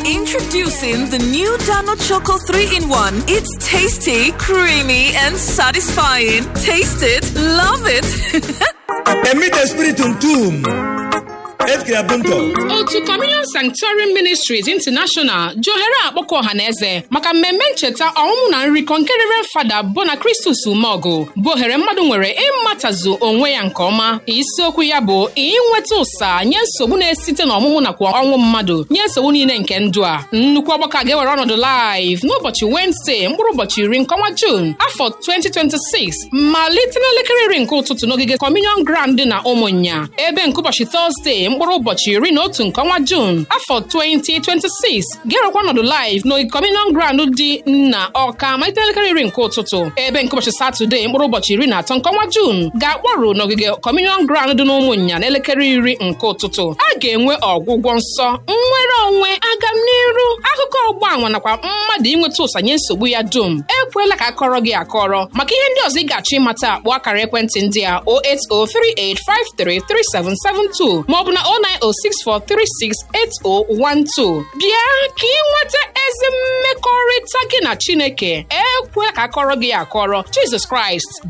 Introducing the new Dano Choco 3 in 1. It's tasty, creamy, and satisfying. Taste it, love it. Emite spiritum tum. Et creabunto. otu communion sanctuary ministries international ji ohere akpọkọ ọha na eze maka mmemme ncheta ọmụmụ na nrikọ nke rere fada bona kristus umeọgụ bụ ohere mmadụ nwere ịmatazu onwe ya nke ọma isiokwu ya bụ inweta ụsa nye nsogbu na-esite n'ọmụmụ nakwa ọnwụ mmadụ nye nsogbu niile nke ndụ a nnukwu ọgbakọ a ga-ewere ọnọdụ live n'ụbọchị Wednesday mkpụrụ ụbọchị iri nke ọnwa June afọ 2026 malite n'elekere iri nke ụtụtụ n'ogige communion ground dị na ụmụnya ebe nke ụbọchị Thursday mkpụrụ ụbọchị iri na otu nke ọnwa June afọ 2026 ga-erekwa ọnọdụ live n'ogige communion ground dị na ọka malite n'elekere iri nke ụtụtụ ebe nke ụbọchị Saturday mkpụrụ ụbọchị iri na atọ nke ọnwa June ga-akpọrụ n'ogige communion ground dị n'ụmụnya n'elekere iri nke ụtụtụ a ga-enwe ọgwụgwọ nsọ nnwere onwe agamniru akụkọ ọgba anwa nakwa mmadụ inweta ụsa nye nsogbu ya dum ekwela ka akọrọ gị akọrọ maka ihe ndị ọzọ ị ga-achọ ịmata akpọ akara ekwentị ndị a 08038533772 maọbụ na 09064368012 bịa ka ị nweta ezi mmekọrịta gị na Chineke ekwela ka akọrọ gị akọrọ Jizọs Kraịst